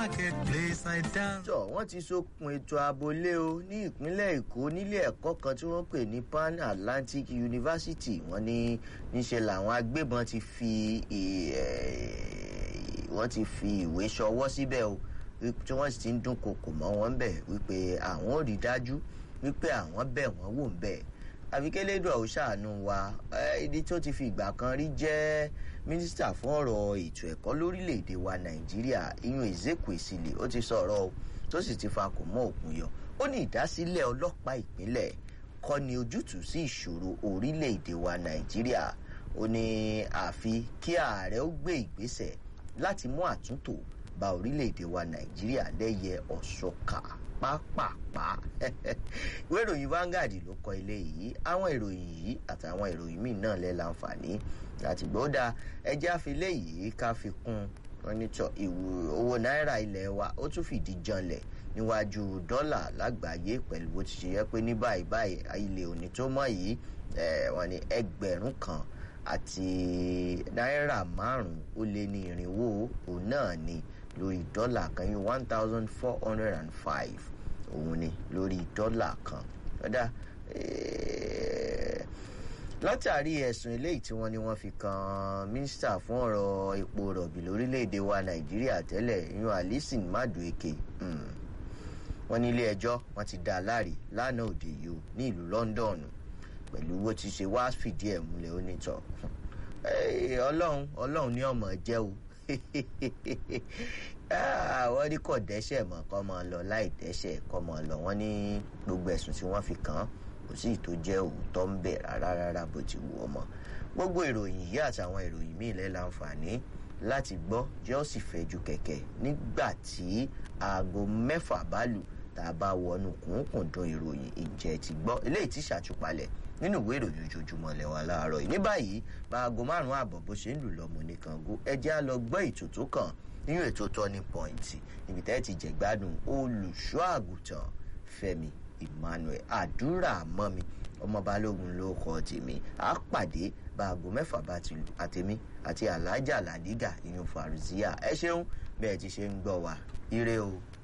marketplace I dance. tọ wọ́n ti sokùn ètò ààbòlé o ní ìpínlẹ̀ èkó nílé ẹ̀kọ́ kan tí wọ́n pè ní pan atlantic university wọ́n ní níṣe làwọn agbébọn ti fi wọ́n ti fi ìwé ṣọwọ́ síbẹ̀ o tí wọ́n sì ti ń dún kokò mọ́ wọn bẹ̀ wípé àwọn ò rí dájú wípé àwọn bẹ̀ wọ́n wò ń bẹ̀ àbíkẹ́lẹ́dọ̀ ò ṣàánú wa ibi tó ti fi ìgbà kan rí jẹ́ mínísítà fún ọ̀rọ̀ ètò ẹ̀kọ́ lórílẹ̀‐èdè wa nàìjíríà iyun ezekwesili ó ti sọ̀rọ̀ o tó sì ti fa kò mọ́ òkun yọ ó ní ìdásílẹ̀ ọlọ́pàá ìpínlẹ̀ kọ́ ni ojútùú sí ìṣòro orílẹ̀‐èdè wa nàìjíríà ó ní àfi kí ààrẹ ó gbé ìgbésẹ̀ láti mú àtúntò bá orílẹ̀‐èdè wa nàìjíríà lẹ́yẹ ọ̀ṣọ́kà pápápá ìwé ìròyìn Vanguard ló kọ ilé yìí àwọn ìròyìn yìí àtàwọn ìròyìn míì náà lẹ́ láǹfààní láti gbọ́dá ẹjẹ́ àfilé yìí ká fi kún onítọ̀ ìwò owó náírà ilẹ̀ wa ó tún fìdí janlẹ̀ níwájú dọ́là lágbàáyé pẹ̀lú bó ti ṣe yẹ pé ní báyìí báyìí ilé òní tó mọ̀ yìí wọ́n ní ẹgbẹ̀rún kan àti náírà márùn-ún ó lé ní irinwó òun náà ni lórí dọ́là kan yín one thousand four hundred and five òun ni lórí dọ́là kan lọ́dà látàrí ẹ̀sùn eléyìí tí wọ́n ní wọ́n fi kan mínísítà fún ọ̀rọ̀ epo rọ̀bì lórílẹ̀‐èdè wa nàìjíríà tẹ́lẹ̀ yún alison madueke wọ́n ní ilé ẹjọ́ wọ́n ti dá a láre lánàá òde yìí o ní ìlú london pẹ̀lú bó ti ṣe wá fìdí ẹ̀ múlẹ̀ onítọ̀ ọlọ́run ọlọ́run ní ọmọ jẹ́ o wọ́n ní kò dẹ́sẹ̀ mọ́ kọ́ mọ́ lọ láì dẹ́sẹ̀ kọ́ mọ́ lọ wọ́n ní gbogbo ẹ̀sùn tí wọ́n fi kàn án kò sí ìtò jẹ́ òótọ́ ń bẹ̀ rárá rárá bó ti wù ọmọ gbogbo ìròyìn yìí àtàwọn ìròyìn míì lẹ́ láǹfààní láti gbọ́ jẹ́ ó sì fẹ́ ju kẹ̀kẹ́ nígbà tí aago mẹ́fà bá lù tá a bá wọnú kùnkùndùn ìròyìn ìjẹ́ ti gbọ́ eléyìí ti ṣàtúpalẹ̀ nínú ìwé ìròyìn ojoojúmọ́ lẹ́wà láàárọ̀ yìí ní báyìí bá aago márùn-ún àbọ̀ bó ṣe ń lù lọ́mọ nìkan go ẹjẹ́ á lọ gbọ́ ètò tó kàn nínú ètò turning point níbi tẹ́ ti jẹ̀gbádùn olùṣọ́ àgùntàn fẹ́mi emmanuel àdúrà mọ́mi ọmọ balógun ló kọ́ tèmi á pàdé bá aago mẹ́fà bá ti lù àtèmi àti alájà làdígà ìyún faruziya ẹ ṣeun bẹ́ẹ̀ ti ṣe ń gbọ́ wa ire o.